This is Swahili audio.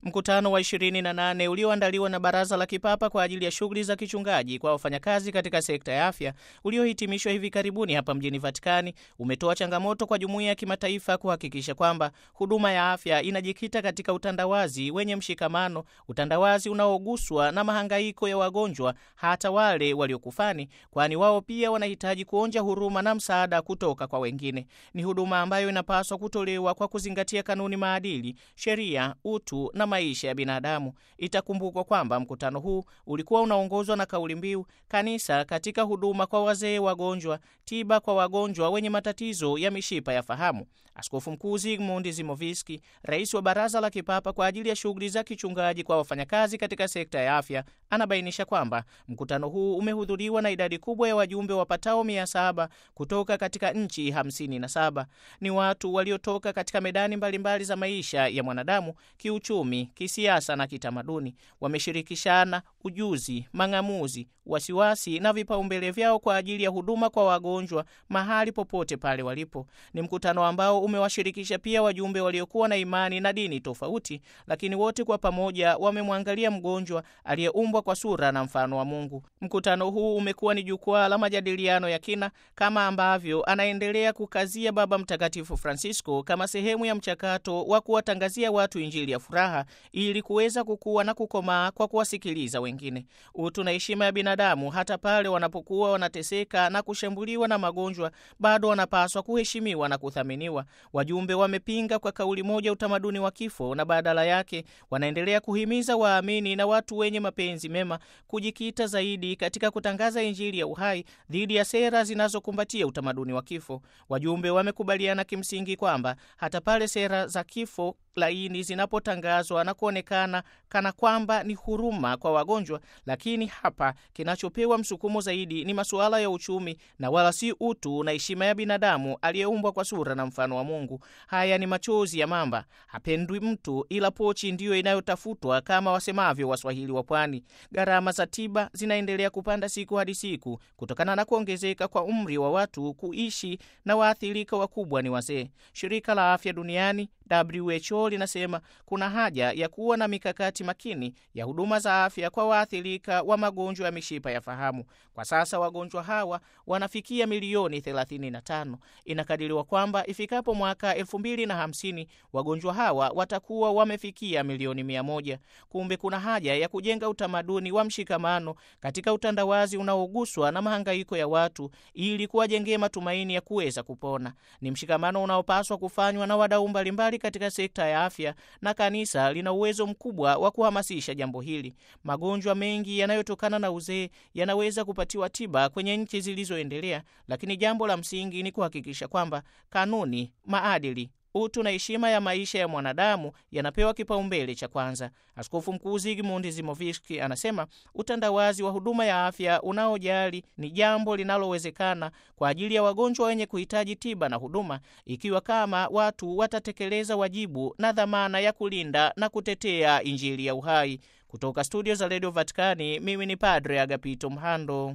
Mkutano wa 28 ulioandaliwa na Baraza la Kipapa kwa ajili ya shughuli za kichungaji kwa wafanyakazi katika sekta ya afya uliohitimishwa hivi karibuni hapa mjini Vatikani umetoa changamoto kwa jumuiya ya kimataifa kuhakikisha kwamba huduma ya afya inajikita katika utandawazi wenye mshikamano, utandawazi unaoguswa na mahangaiko ya wagonjwa, hata wale waliokufani, kwani wao pia wanahitaji kuonja huruma na msaada kutoka kwa wengine. Ni huduma ambayo inapaswa kutolewa kwa kuzingatia kanuni, maadili, sheria, utu na maisha ya binadamu. Itakumbukwa kwamba mkutano huu ulikuwa unaongozwa na kauli mbiu kanisa katika huduma kwa wazee wagonjwa, tiba kwa wagonjwa wenye matatizo ya mishipa ya fahamu. Askofu Mkuu Zygmunt Zimoviski, rais wa Baraza la Kipapa kwa ajili ya shughuli za kichungaji kwa wafanyakazi katika sekta ya afya, anabainisha kwamba mkutano huu umehudhuriwa na idadi kubwa ya wajumbe wapatao mia saba kutoka katika nchi hamsini na saba. Ni watu waliotoka katika medani mbalimbali mbali za maisha ya mwanadamu, kiuchumi, kisiasa na kitamaduni. Wameshirikishana ujuzi, mang'amuzi, wasiwasi na vipaumbele vyao kwa ajili ya huduma kwa wagonjwa mahali popote pale walipo. Ni mkutano ambao umewashirikisha pia wajumbe waliokuwa na imani na dini tofauti, lakini wote kwa pamoja wamemwangalia mgonjwa aliyeumbwa kwa sura na mfano wa Mungu. Mkutano huu umekuwa ni jukwaa la majadiliano ya kina, kama ambavyo anaendelea kukazia Baba Mtakatifu Francisco kama sehemu ya mchakato wa kuwatangazia watu Injili ya furaha ili kuweza kukua na kukomaa kwa kuwasikiliza wengine. Utu na heshima ya binadamu, hata pale wanapokuwa wanateseka na kushambuliwa na magonjwa, bado wanapaswa kuheshimiwa na kuthaminiwa. Wajumbe wamepinga kwa kauli moja utamaduni wa kifo na badala yake wanaendelea kuhimiza waamini na watu wenye mapenzi mema kujikita zaidi katika kutangaza Injili ya uhai dhidi ya sera zinazokumbatia utamaduni wa kifo. Wajumbe wamekubaliana kimsingi kwamba hata pale sera za kifo laini zinapotangazwa na kuonekana kana kwamba ni huruma kwa wagonjwa, lakini hapa kinachopewa msukumo zaidi ni masuala ya uchumi na wala si utu na heshima ya binadamu aliyeumbwa kwa sura na mfano wa Mungu. Haya ni machozi ya mamba, hapendwi mtu ila pochi ndiyo inayotafutwa, kama wasemavyo Waswahili wa Pwani. Gharama za tiba zinaendelea kupanda siku hadi siku kutokana na kuongezeka kwa umri wa watu kuishi, na waathirika wakubwa ni wazee. Shirika la Afya Duniani WHO linasema kuna haja ya kuwa na mikakati makini ya huduma za afya kwa waathirika wa magonjwa ya mishipa ya fahamu. Kwa sasa wagonjwa hawa wanafikia milioni 35. Inakadiriwa kwamba ifikapo mwaka 2050 wagonjwa hawa watakuwa wamefikia milioni 100. Kumbe kuna haja ya kujenga utamaduni wa mshikamano katika utandawazi unaoguswa na mahangaiko ya watu ili kuwajengea matumaini ya kuweza kupona. Ni mshikamano unaopaswa kufanywa na wadau mbalimbali katika sekta ya afya na kanisa lina uwezo mkubwa wa kuhamasisha jambo hili. Magonjwa mengi yanayotokana na uzee yanaweza kupatiwa tiba kwenye nchi zilizoendelea, lakini jambo la msingi ni kuhakikisha kwamba kanuni, maadili utu na heshima ya maisha ya mwanadamu yanapewa kipaumbele cha kwanza. Askofu Mkuu Zygmunt Zimoviski anasema utandawazi wa huduma ya afya unaojali ni jambo linalowezekana kwa ajili ya wagonjwa wenye kuhitaji tiba na huduma, ikiwa kama watu watatekeleza wajibu na dhamana ya kulinda na kutetea Injili ya uhai. Kutoka studio za redio Vatikani, mimi ni Padre Agapito Mhando.